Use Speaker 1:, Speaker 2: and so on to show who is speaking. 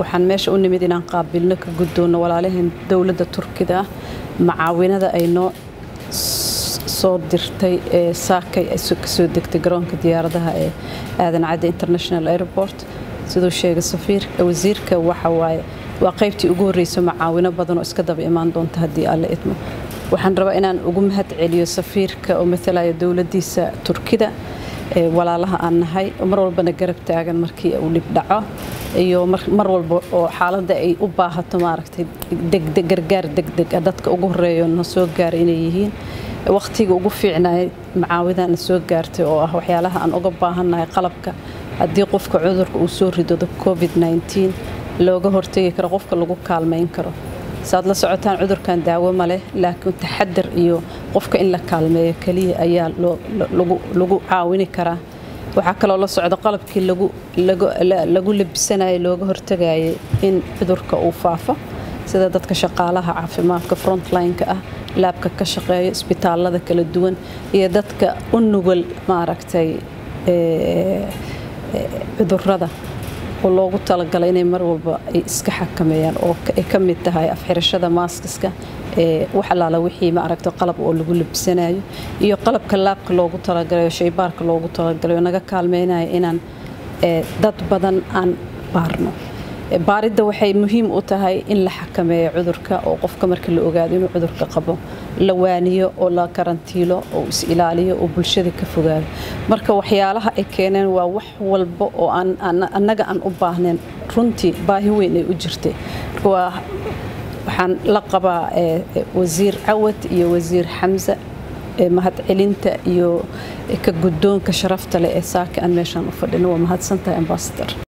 Speaker 1: waxaan meesha u nimid inaan qaabilno ka guddoonno walaalaheen dowladda turkida ah macaawinada ay noo soo dirtay ee saakay kasoo degtay garoonka diyaaradaha ee aadan cadde international airport siduu sheegay safiirka wasiirka waxa waaye waa qaybtii ugu horreysa macaawino badan oo iska daba imaan doonta haddii alle idmo waxaan rabaa inaan ugu mahad celiyo safiirka oo matalaya dowladdiisa turkida walaalaha aan nahay mar walbana garab taagan markii uu dhib dhaco iyo mar walba oo xaaladda ay u baahato maaragtay degdeg gargaar degdeg ah dadka ugu horeeyo na soo gaara inay yihiin waqtiga ugu fiicnay macaawidana soo gaartay oo ah waxyaalaha aan uga baahannahay qalabka haddii qofka cudurka uu soo ridado covid 19 looga hortegi karo qofka lagu kaalmayn karo saad la socotaan cudurkan daawo ma leh laakiin taxadar iyo qofka in la kaalmeeyo keliya ayaa lagu caawini karaa waxaa kaloo la socda qalabkii lagu labisanayo looga hortagayay in cudurka uu faafo sida dadka shaqaalaha caafimaadka frontline-ka ah laabka ka shaqeeya isbitaalada kala duwan iyo dadka u nugul maaragtay cudurada oo loogu talagalay inay mar walba ay iska xakameeyaan oo ay ka mid tahay afxirashada maaskiska ee wax allaala wixii maaragta qalab oo lagu labisanayo iyo qalabka laabka loogu talagalayo shaybaarka loogu talagalayo naga kaalmeynaya inaan dad badan aan baarno baaridda waxay muhiim u tahay in la xakameeyo cudurka oo qofka marka la ogaado inuu cudurka qabo la waaniyo oo la karantiilo oo is ilaaliyo oo bulshada ka fogaado marka waxyaalaha ay keeneen waa wax walba oo annaga aan u baahnayn runtii baahi weyn ay u jirtay waxaan la qabaa wasiir cawad iyo wasiir xamse mahadcelinta iyo ka guddoonka sharafta leh ee saaka aan meeshaan u fadhino waa mahadsantahay ambasador